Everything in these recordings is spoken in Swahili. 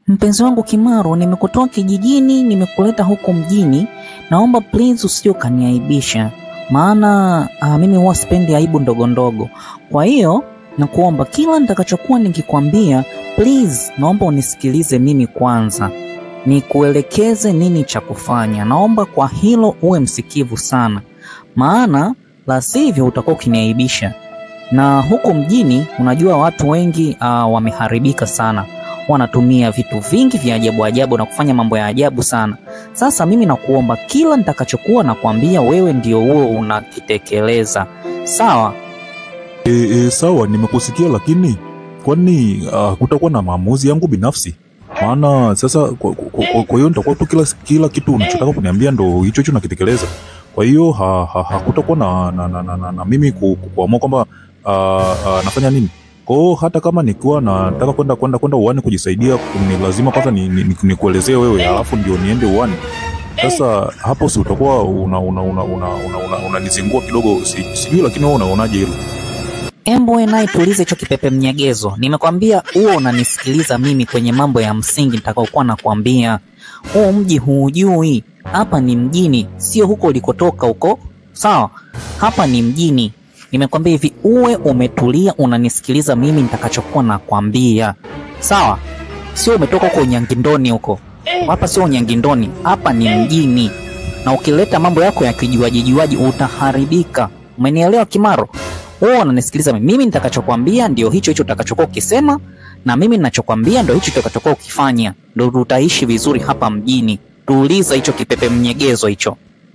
Mpenzi wangu Kimaro, nimekutoa kijijini, nimekuleta huko mjini. Naomba please usije ukaniaibisha, maana ah, mimi huwa sipendi aibu ndogo ndogo. Kwa hiyo nakuomba kila nitakachokuwa nikikwambia, please, naomba unisikilize mimi kwanza, nikuelekeze nini cha kufanya. Naomba kwa hilo uwe msikivu sana, maana la sivyo utakuwa ukiniaibisha. Na huko mjini, unajua watu wengi ah, wameharibika sana wanatumia vitu vingi vya ajabu ajabu na kufanya mambo ya ajabu sana. Sasa mimi nakuomba kila nitakachokuwa nakwambia wewe ndio huo unakitekeleza, sawa? E, e, sawa nimekusikia, lakini kwani uh, kutakuwa na maamuzi yangu binafsi? Maana sasa kwa kwa- kwa- kwa hiyo nitakuwa tu kila, kila kitu unachotaka kuniambia ndo hicho hicho nakitekeleza. Kwa hiyo ha, ha, hakutakuwa na, na, na, na, na, na mimi ku- ku- kuamua kwamba uh, uh, nafanya nini. Kwa hiyo hata kama nikiwa nataka kwenda kwenda kwenda uani kujisaidia, ni lazima kwanza ni, ni, ni, nikuelezee wewe, alafu ndio niende uani. Sasa hapo si utakuwa una una una una, una, una, unanizingua kidogo, si, sijui, lakini wewe unaonaje hilo? Embo we naye tulize hicho kipepe mnyegezo. Nimekwambia huo unanisikiliza mimi kwenye mambo ya msingi nitakaokuwa nakwambia. Huu mji huujui, hapa ni mjini, sio huko ulikotoka huko, sawa? Hapa ni mjini. Nimekwambia hivi, uwe umetulia, unanisikiliza mimi nitakachokuwa nakwambia, sawa? Sio umetoka huko Unyangindoni huko. Hapa sio Unyangindoni, hapa ni mjini, na ukileta mambo yako ya kijuaji juaji utaharibika. Umenielewa Kimaro? wewe unanisikiliza mimi. Mimi nitakachokwambia ndio hicho hicho utakachokuwa ukisema, na mimi ninachokwambia ndio hicho utakachokuwa ukifanya, ndio tutaishi vizuri hapa mjini. Tuuliza hicho kipepe mnyegezo hicho.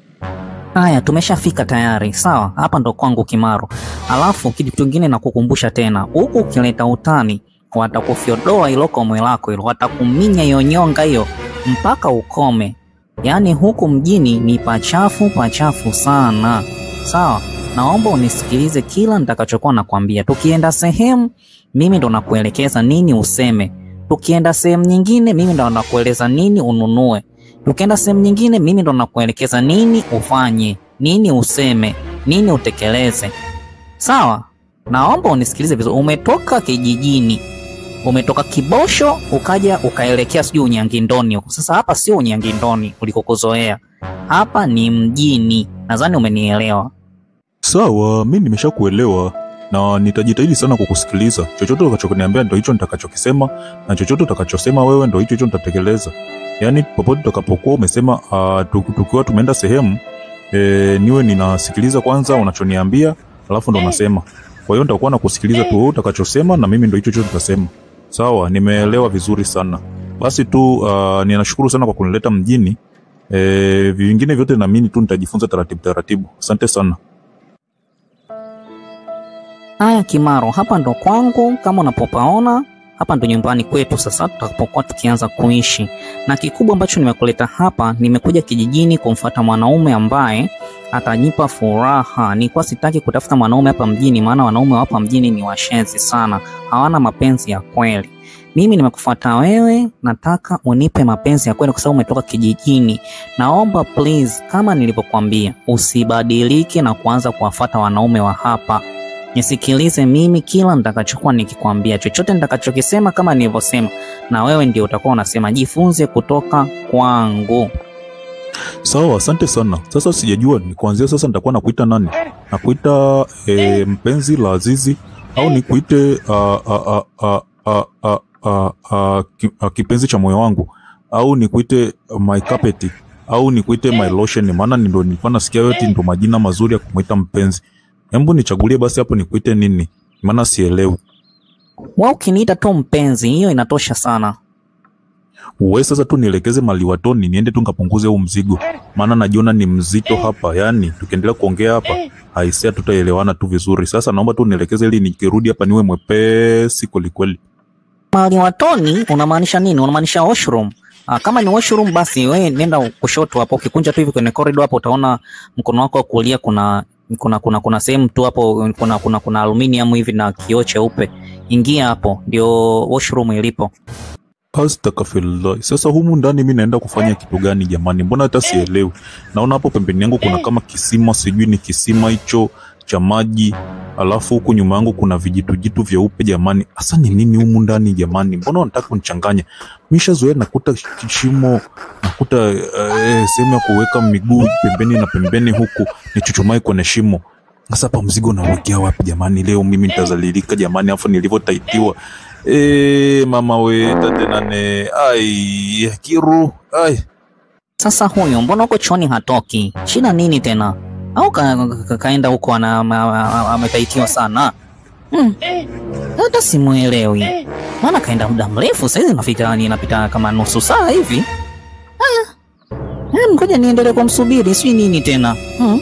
Haya, tumeshafika tayari, sawa. Hapa ndo kwangu Kimaro. Alafu kitu kingine nakukumbusha tena, huku ukileta utani watakufyodoa ilo komwe lako hilo, watakuminya hiyo nyonga hiyo mpaka ukome. Yaani huku mjini ni pachafu pachafu sana, sawa. Naomba unisikilize kila nitakachokuwa nakwambia. Tukienda sehemu, mimi ndo nakuelekeza nini useme. Tukienda sehemu nyingine, mimi ndo nakueleza nini ununue. Tukienda sehemu nyingine, mimi ndo nakuelekeza nini ufanye, nini useme, nini utekeleze. Sawa? Naomba unisikilize vizuri. Umetoka kijijini, umetoka Kibosho ukaja ukaelekea sijui Unyangindoni huko. Sasa hapa sio Unyangindoni ulikokuzoea, hapa ni mjini. Nadhani umenielewa. Sawa, mi nimeshakuelewa na nitajitahidi sana kukusikiliza. Chochote utakachoniambia ndo hicho nitakachokisema, na chochote utakachosema wewe ndo hicho hicho nitatekeleza. Yaani popote utakapokuwa umesema uh, tukiwa tumeenda sehemu e, niwe ninasikiliza kwanza unachoniambia, alafu ndo nasema. Kwa hiyo nitakuwa nakusikiliza tu wewe utakachosema, na mimi ndo hicho hicho nitasema. Sawa, nimeelewa vizuri sana. Basi tu uh, ninashukuru sana kwa kunileta mjini. E, vingine vyote naamini tu nitajifunza taratibu taratibu. Asante sana. Haya Kimaro, hapa ndo kwangu kama unapopaona, hapa ndo nyumbani kwetu. Sasa tutakapokuwa tukianza kuishi, na kikubwa ambacho nimekuleta hapa, nimekuja kijijini kumfuata mwanaume ambaye atanipa furaha. Nilikuwa sitaki kutafuta mwanaume hapa mjini, maana wanaume wa hapa mjini ni washenzi sana, hawana mapenzi ya kweli. Mimi nimekufuata wewe, nataka unipe mapenzi ya kweli kwa sababu umetoka kijijini. Naomba please, kama nilivyokuambia, usibadilike na kuanza kuwafuata wanaume wa hapa nisikilize mimi kila nitakachokuwa nikikwambia, chochote nitakachokisema kama nilivyosema, na wewe ndio utakuwa unasema. Jifunze kutoka kwangu. Sawa, asante sana. Sasa sijajua ni kuanzia sasa nitakuwa nakuita nani? Nakuita e, mpenzi la Azizi au nikuite a, a, a, a, a, a, a, ki- a, kipenzi cha moyo wangu au nikuite my carpet au nikuite my lotion? Maana ndo nilikuwa nasikia yote ndo majina mazuri ya kumwita mpenzi. Hebu nichagulie basi hapo nikuite nini? Maana sielewi. Wewe ukiniita tu mpenzi, hiyo inatosha sana. Uwe sasa tu nielekeze maliwatoni niende tu nikapunguze huu mzigo, maana najiona ni mzito hapa. Yani tukiendelea kuongea hapa haisia, tutaelewana tu vizuri. Sasa naomba tu nielekeze ili nikirudi hapa niwe mwepesi kwelikweli. Mahali watoni unamaanisha nini? Unamaanisha washroom? Ah, kama ni washroom basi we nenda kushoto hapo, ukikunja tu hivi kwenye corridor hapo utaona mkono wako wa kulia kuna kuna kuna kuna sehemu tu hapo kuna kuna kuna aluminium hivi na kioo cheupe. Ingia hapo, ndio washroom ilipo. Astaghfirullah. Sasa humu ndani mi naenda kufanya kitu gani jamani? Mbona hata sielewi. Naona hapo pembeni yangu kuna kama kisima, sijui ni kisima hicho cha maji alafu huku nyuma yangu kuna vijitujitu vyeupe jamani. Hasa ni nini humu ndani jamani? Mbona wanataka kunichanganya? Mishazoea nakuta kishimo, nakuta eh, sehemu ya kuweka miguu pembeni na pembeni, huku nichuchumai kwenye shimo. Sasa hapa mzigo nauwekea wapi jamani? Leo mimi nitazalilika jamani, afu nilivyotaitiwa e, mama we tate nane ai kiru ai Sasa huyu mbona huko chooni hatoki? Shida nini tena? Au ka, ka, kaenda huko ana- ama- ama- ametaitiwa sana? Hmm. Hata simuelewi. Maana kaenda muda mrefu saizi nafika ninapita kama nusu saa hivi. Ah. Eh, ngoja niendelee kumsubiri, sijui nini tena. Hmm.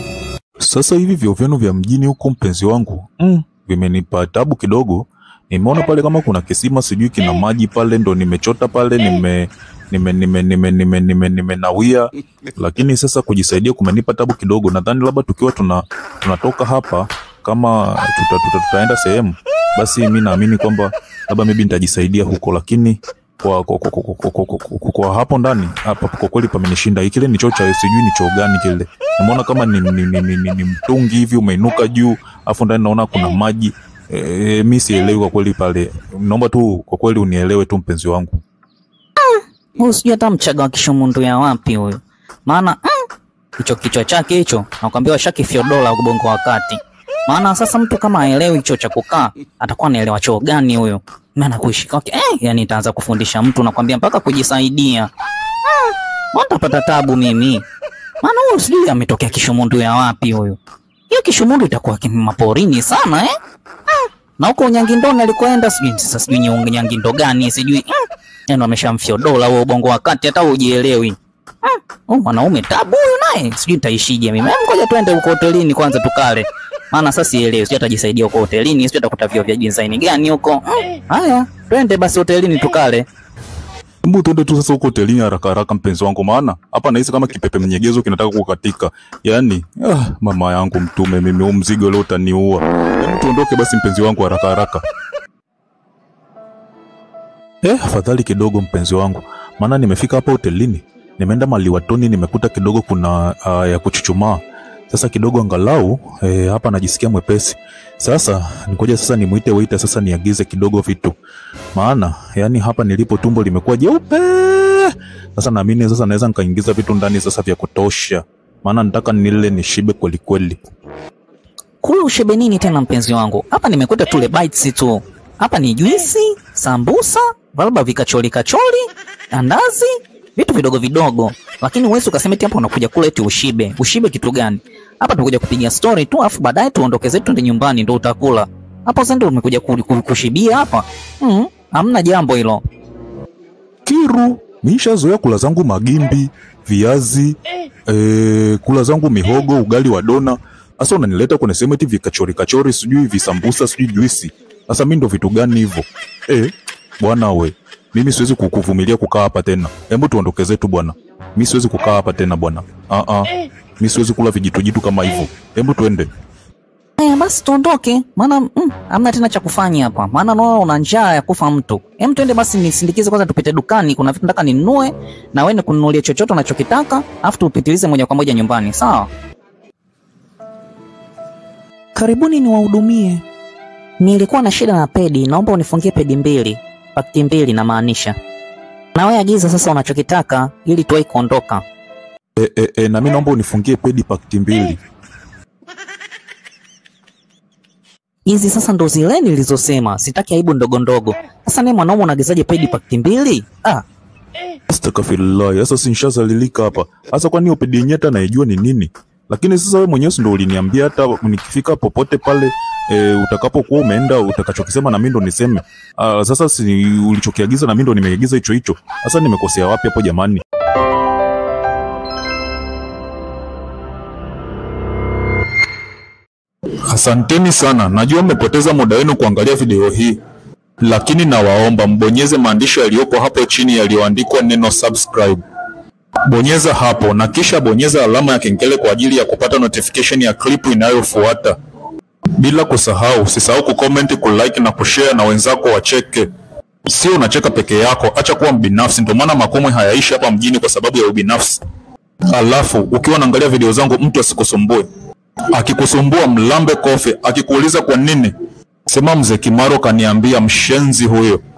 Sasa hivi vyoo vyenu vya mjini huko mpenzi wangu mm, vimenipa tabu kidogo. Nimeona pale kama kuna kisima sijui kina maji pale, ndo nimechota pale, nime nime nime nime nime nime nimenawia, lakini sasa kujisaidia kumenipa tabu kidogo. Nadhani labda tukiwa tuna tunatoka hapa kama tuta, tuta, tutaenda sehemu, basi mi naamini kwamba labda maybe nitajisaidia huko, lakini kwa, kwa, kwa, kwa, kwa, kwa, kwa, kwa, kwa hapo ndani hapa kwa kweli pamenishinda. Kile ni choo cha sijui ni choo gani kile, nimeona kama ni, ni, ni, ni, ni, ni mtungi hivi umeinuka juu, afu ndani naona kuna maji e, mi sielewi kwa kweli pale. Naomba tu kwa kweli unielewe tu mpenzi wangu. Huyu sijui hata mchaga wa kishumundu ya wapi huyu. Maana mm, hicho kichwa chake hicho nakwambia washaki fyodola ubongo wa kati. Maana sasa mtu kama aelewi hicho cha kukaa atakuwa anaelewa choo gani huyo? Maana kuishi kwake eh, yani itaanza kufundisha mtu nakwambia mpaka kujisaidia. Ah, mbona tapata tabu mimi? Maana huyu sijui ametokea kishumundu ya wapi huyu. Hiyo kishumundu itakuwa kim- maporini sana eh? Ah, na huko Nyangindoni alikoenda sijui sasa sijui ni Nyangindo gani sijui. Mm. Yaani wameshamfyodola huo ubongo wa kati hata hujielewi. Mm. Oh, mwanaume tabu huyu naye. Sijui nitaishije mimi. Em, Ngoja twende huko hotelini kwanza tukale. Maana sasa sielewi, sijui atajisaidia huko hotelini, sijui atakuta vyo vya design gani huko. Mm. Haya, twende basi hotelini tukale. Hebu tuende tu sasa huko hotelini haraka haraka, mpenzi wangu, maana hapa nahisi kama kipepe mnyegezo kinataka kukatika. Yaani ah, mama yangu mtume, mimi huu mzigo leo utaniua. Hebu tuondoke basi, mpenzi wangu, haraka haraka. Eh, afadhali kidogo mpenzi wangu, maana nimefika hapa hotelini, nimeenda maliwatoni, nimekuta kidogo kuna uh, ya kuchuchumaa. Sasa kidogo angalau eh, hapa najisikia mwepesi. Sasa ngoja sasa nimuite waiter sasa niagize kidogo vitu, maana yani hapa nilipo tumbo limekuwa jeupe. Sasa naamini sasa naweza nikaingiza vitu ndani sasa vya kutosha, maana nataka nile nishibe kweli kweli. Kule ushibe nini tena mpenzi wangu? Hapa nimekuta tule bites tu. Hapa ni juisi, sambusa, valba vikacholi kacholi, andazi, vitu vidogo vidogo. Lakini huwezi ukasema eti hapa unakuja kula eti ushibe. Ushibe kitu gani? Hapa tunakuja kupiga story tu afu baadaye tuondoke zetu twende nyumbani ndo utakula. Hapo sasa ndo umekuja ku- ku- kushibia hapa. Mm, hamna jambo hilo. Kiru, mishazoea kula zangu magimbi, viazi, eh, kula zangu mihogo, ugali wa dona. Sasa unanileta kwenye sehemu eti vikachori kachori, sijui visambusa, sijui juisi. Sasa mi ndo vitu gani hivyo? Eh, bwana we, mimi siwezi kukuvumilia kukaa hapa tena. Hebu tuondoke zetu bwana. Mi siwezi kukaa hapa tena bwana. Ah ah. Mi siwezi kula vijitujitu kama hivyo. Hebu tuende. Haya basi tuondoke, maana mm, hamna tena cha kufanya hapa, maana naona una njaa ya kufa mtu. Hem, twende basi nisindikize kwanza, tupite dukani, kuna vitu nataka ninunue na wewe kununulia chochote unachokitaka, afu tupitilize moja kwa moja nyumbani, sawa? Karibuni niwahudumie. Nilikuwa na shida na pedi, naomba unifungie pedi mbili, pakiti mbili namaanisha. Na wewe agiza sasa unachokitaka ili tuwahi kuondoka. E, e, e, na mi naomba unifungie pedi pakiti mbili. Hizi sasa ndo zile nilizosema, sitaki aibu ndogo ndogo. Sasa naye mwanaume unaagizaje pedi pakiti mbili? Ah, Astaghfirullah, sasa si nishazalilika hapa. Sasa kwani hiyo pedi yenyewe hata naijua ni nini? Lakini sasa wewe mwenyewe si ndo uliniambia hata nikifika popote pale e, utakapokuwa umeenda utakachokisema na mimi ndo niseme. Ah, sasa si ulichokiagiza na mimi ndo nimeagiza hicho hicho. Sasa nimekosea wapi hapo jamani? Asanteni sana, najua mmepoteza muda wenu kuangalia video hii, lakini nawaomba mbonyeze maandishi yaliyopo hapo chini yaliyoandikwa neno subscribe. Bonyeza hapo na kisha bonyeza alama ya kengele kwa ajili ya kupata notification ya klipu inayofuata. Bila kusahau, usisahau kucomment, kulike na kushare na wenzako wacheke. Sio unacheka peke yako, acha kuwa mbinafsi. Ndio maana makomwe hayaishi hapa mjini kwa sababu ya ubinafsi. Alafu ukiwa unaangalia video zangu, mtu asikusumbue. Akikusumbua mlambe kofe, akikuuliza kwa nini, sema mzee Kimaro kaniambia mshenzi huyo.